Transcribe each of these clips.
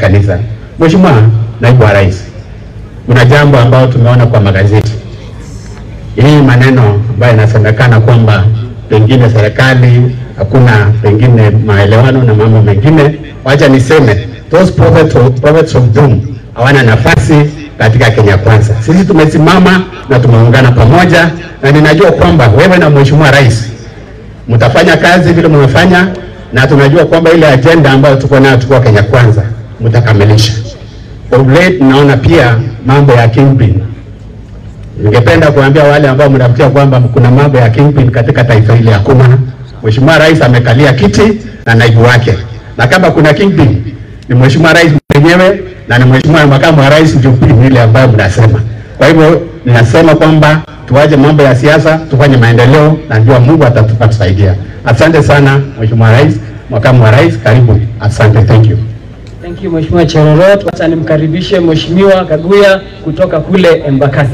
kanisa. Mheshimiwa Naibu wa Rais, kuna jambo ambalo tumeona kwa magazeti, hii maneno ambayo inasemekana kwamba pengine serikali hakuna pengine maelewano na mambo mengine. Wacha niseme those prophets of, prophets of doom hawana nafasi katika Kenya Kwanza. Sisi tumesimama na tumeungana pamoja, na ninajua kwamba wewe na Mheshimiwa Rais mtafanya kazi vile mmefanya, na tunajua kwamba ile ajenda ambayo tuko nayo tuko Kenya Kwanza mtakamilisha. Of late naona pia mambo ya kingpin. Ningependa kuambia wale ambao mnafikia kwamba kuna mambo ya kingpin katika taifa hili, hakuna. Mheshimiwa Rais amekalia kiti na naibu wake, na kama kuna kingpin ni Mheshimiwa Rais mwenyewe na ni Mheshimiwa Makamu wa Rais ndio pin ile ambayo mnasema. Kwa hivyo ninasema kwamba tuache mambo ya siasa, tufanye maendeleo na ndio Mungu atatusaidia. Asante sana Mheshimiwa Rais, Makamu wa Rais, karibu. Asante, thank you. Thank you Mheshimiwa Cherorot. Wacha nimkaribishe Mheshimiwa Kaguya kutoka kule Embakasi.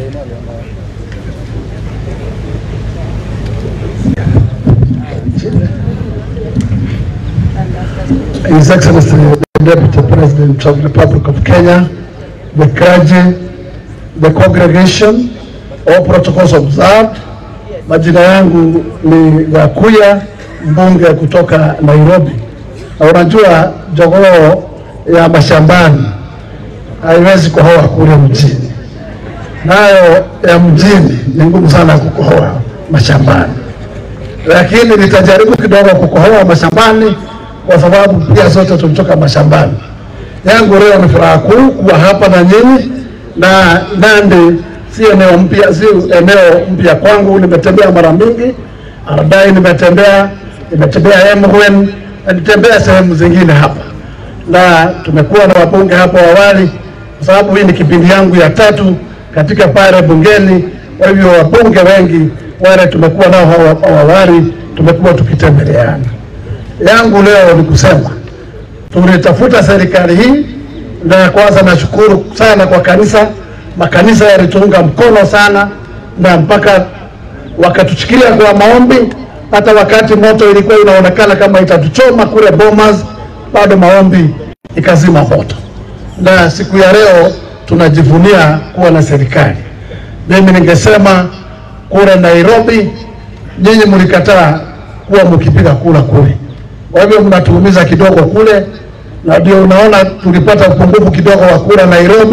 His Excellency the Deputy President of the Republic of Kenya, the clergy, the congregation, all protocols observed. Majina yangu ni Gakuya, mbunge kutoka Nairobi. Na unajua jogoo ya mashambani haiwezi kuhoa kule mjini, nayo ya mjini ni ngumu sana kukohoa mashambani, lakini nitajaribu kidogo kukohoa mashambani kwa sababu pia sote tumetoka mashambani. Yangu leo ni furaha kuu kuwa hapa na nyinyi, na Nandi si eneo mpya, si eneo mpya kwangu. Nimetembea mara mingi Ardai, nimetembea nimetembea Emgwen na nitembea sehemu zingine hapa, na tumekuwa na wabunge hapo awali, kwa sababu hii ni kipindi yangu ya tatu katika pale bungeni. Kwa hivyo wabunge wengi wale tumekuwa nao hapo awali, tumekuwa tukitembeleana yangu leo ni kusema tulitafuta serikali hii, na kwanza nashukuru sana kwa kanisa. Makanisa yalituunga mkono sana, na mpaka wakatuchikilia kwa maombi. Hata wakati moto ilikuwa inaonekana kama itatuchoma kule Bomas, bado maombi ikazima moto, na siku ya leo tunajivunia kuwa na serikali. Mimi ningesema kule Nairobi, nyinyi mlikataa kuwa mkipiga kura kule kwa hivyo mnatuumiza kidogo kule, na ndio unaona tulipata upungufu kidogo wa kura Nairobi.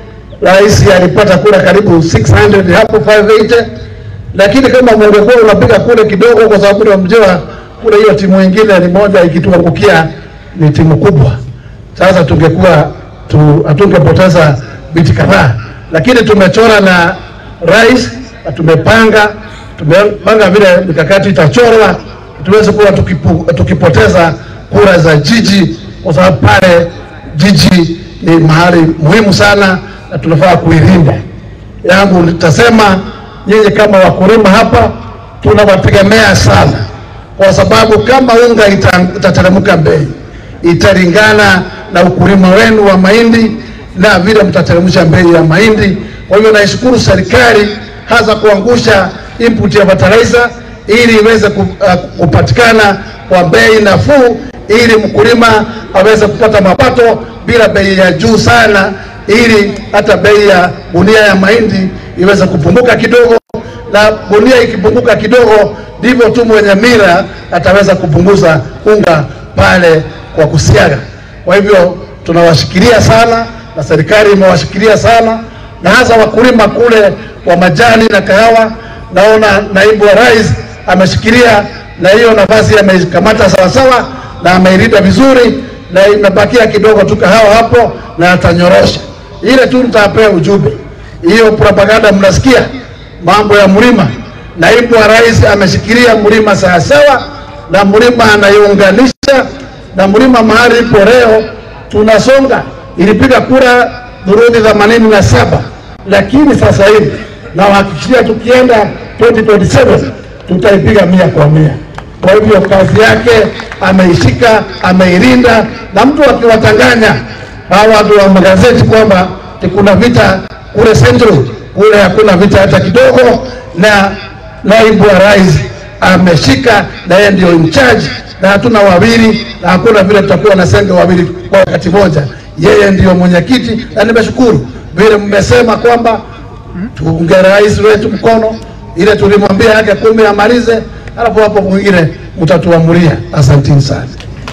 Rais alipata kura karibu 600 hapo 580, lakini kama mungekuwa unapiga kule kidogo, kwa sababu unamjua kule hiyo timu nyingine ni moja ikituangukia ni timu kubwa, sasa tungekuwa tu, hatungepoteza viti kadhaa, lakini tumechora na rais na tumepanga tumepanga vile mikakati itachorwa tuweze kuwa tukipu, tukipoteza kura za jiji, kwa sababu pale jiji ni mahali muhimu sana na tunafaa kuilinda. Yangu nitasema nyinyi kama wakulima hapa tunawategemea sana, kwa sababu kama unga itateremka bei italingana na ukulima wenu wa mahindi na vile mtateremsha bei ya mahindi. Kwa hivyo naishukuru serikali hasa kuangusha input ya fertilizer ili iweze kupatikana kwa bei nafuu, ili mkulima aweze kupata mapato bila bei ya juu sana, ili hata bei ya gunia ya mahindi iweze kupunguka kidogo, na gunia ikipunguka kidogo, ndivyo tu mwenye mira ataweza kupunguza unga pale kwa kusiaga. Kwa hivyo tunawashikilia sana na serikali imewashikilia sana, na hasa wakulima kule wa majani na kahawa. Naona naibu wa rais ameshikilia na hiyo nafasi ameikamata sawasawa na ameilinda vizuri, na imebakia kidogo tu kahawa hapo na atanyorosha ile tu. Nitawapea ujumbe hiyo, propaganda mnasikia mambo ya mlima. Naibu wa rais ameshikilia mlima sawasawa, na mlima anaiunganisha na mlima mahali ipo leo tunasonga. Ilipiga kura dhuruthi themanini na saba, lakini sasa hivi nawahakikishia tukienda 2027 tutaipiga mia kwa mia. Kwa hivyo kazi yake ameishika, ameilinda, na mtu akiwatanganya hawa watu wa magazeti kwamba kuna vita kule Central, kule hakuna vita hata kidogo, na naibu wa rais ameshika, na yeye ndio in charge, na hatuna wawili, na hakuna vile tutakuwa na senge wawili kwa wakati moja. yeye ndiyo mwenyekiti, na nimeshukuru vile mmesema kwamba tuunge rais wetu mkono, ile tulimwambia yake kumi amalize, alafu hapo mwingine mtatuamulia. Asanteni sana.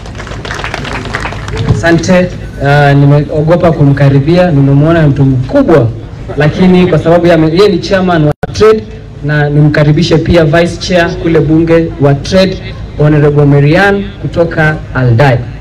Asante. Uh, nimeogopa kumkaribia, nimemwona mtu mkubwa, lakini kwa sababu ya- yeye ni chairman wa trade na nimkaribishe pia vice chair kule bunge wa trade Honorable Marian kutoka Aldai.